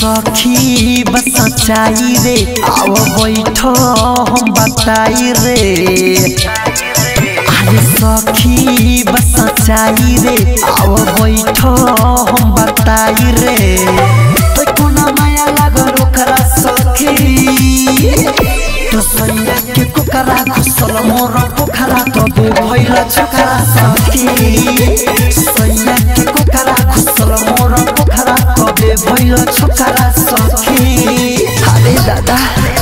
सखी बस सच्चाई रे आओ बैठ हम बताई रे अरे सखी बस सच्चाई रे आओ बैठ हम बताई रे तो कोना माया लागल ओकरा सखी तो सैया के कुकरा घुसल मोर पोखरा तबे भइल छोकरा सखी सैया के कुकरा घुसल मोर पोखरा तबे भइल छोकरा सखी अरे दादा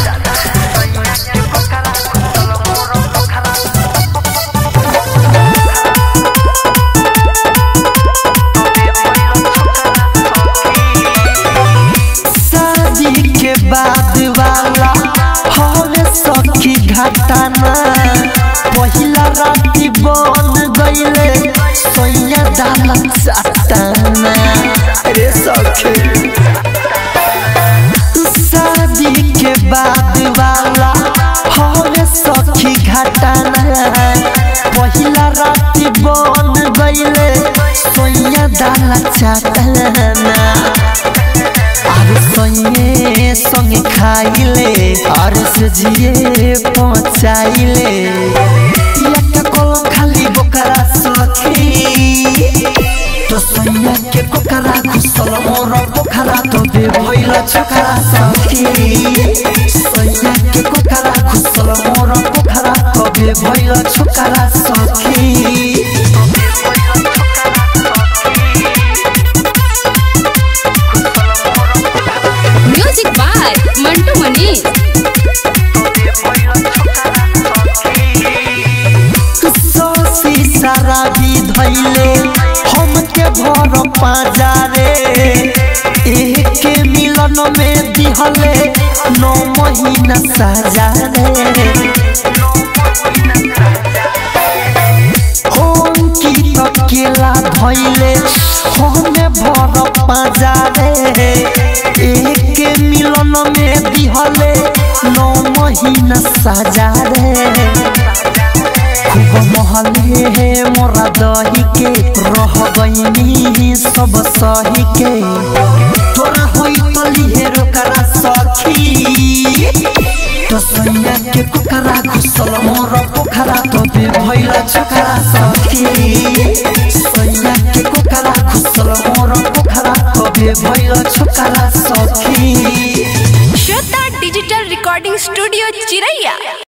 शादी के बाद वाला हवे सखी घटाना पहिला राती बन गईले सैया डाला चाटाना रे सखी शादी के बाद वाला हवे सखी घटाना पहिला राती बन गईले सैया डाला चाटाना अरे सैये संगे खाइले अरे से जिए पहुँचाइले एक कलम खाली बोकरा सखी तो सैया के कोकरा घुसल मोर पोखरा तो बे भइल छोकरा सखी सैया के कोकरा घुसल मोर पोखरा तो बे भइल छोकरा सखी म्यूजिक बाय मंटू मनीष ससी सारा भी धैले हमके भर पाजारे एक मिलन में दिहले नौ महीना सजारे हम की अकेला धैले हमें भर पाजारे एक मिलन में दिहले नौ महीना सजारे खूब महले है मोरा दही के रह गईनी सब सही के तोरा होई तली है रोकरा सखी तो सैया के कुकरा घुसल मोर पोखरा तो बे भइल छोकरा सखी सैया के कुकरा घुसल मोर पोखरा तो बे भइल छोकरा सखी श्वेता डिजिटल रिकॉर्डिंग स्टूडियो चिरैया